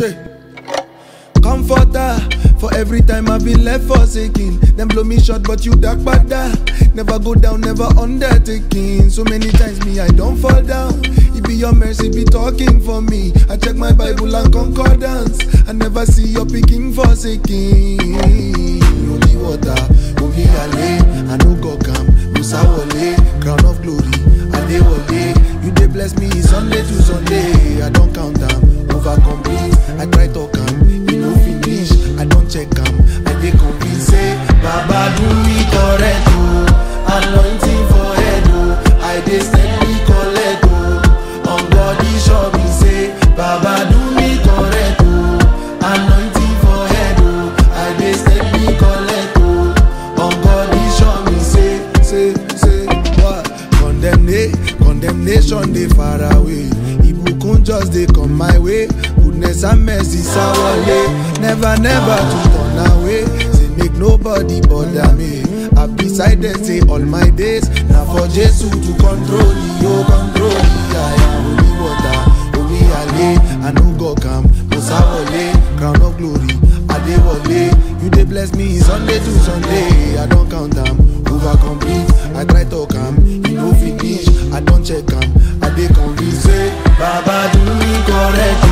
Che. Comforter for every time I've been left forsaken. Them blow me short, but you dark bada. Never go down, never undertaking. So many times me I don't fall down. It be your mercy be talking for me. I check my Bible and concordance. I never see your picking forsaken. Holy water, holy ale. I no go come, Musa Wale, crown of glory. Adewale, you dey bless me Sunday to Sunday. I don't count them, over complete. I try to come, you no finish. I don't check them, I dey convince say Baba do me correct oh, anointing for head oh. I dey steady collect oh, on body show me say Baba do me correct oh, anointing for head oh. I dey steady collect oh, on body show me say say say what condemnation condemnation dey far away ibukun just dey come my way goodness and mercy sawale never never to turn away say make nobody bother me i decided say all my days na for jesu to control me o control me i am holy water holy ale i no go calm musa wale crown of glory adewale you dey bless me sunday to sunday i don count am over complete i try talk am e no finish i don check am i dey convinced say baba do me correct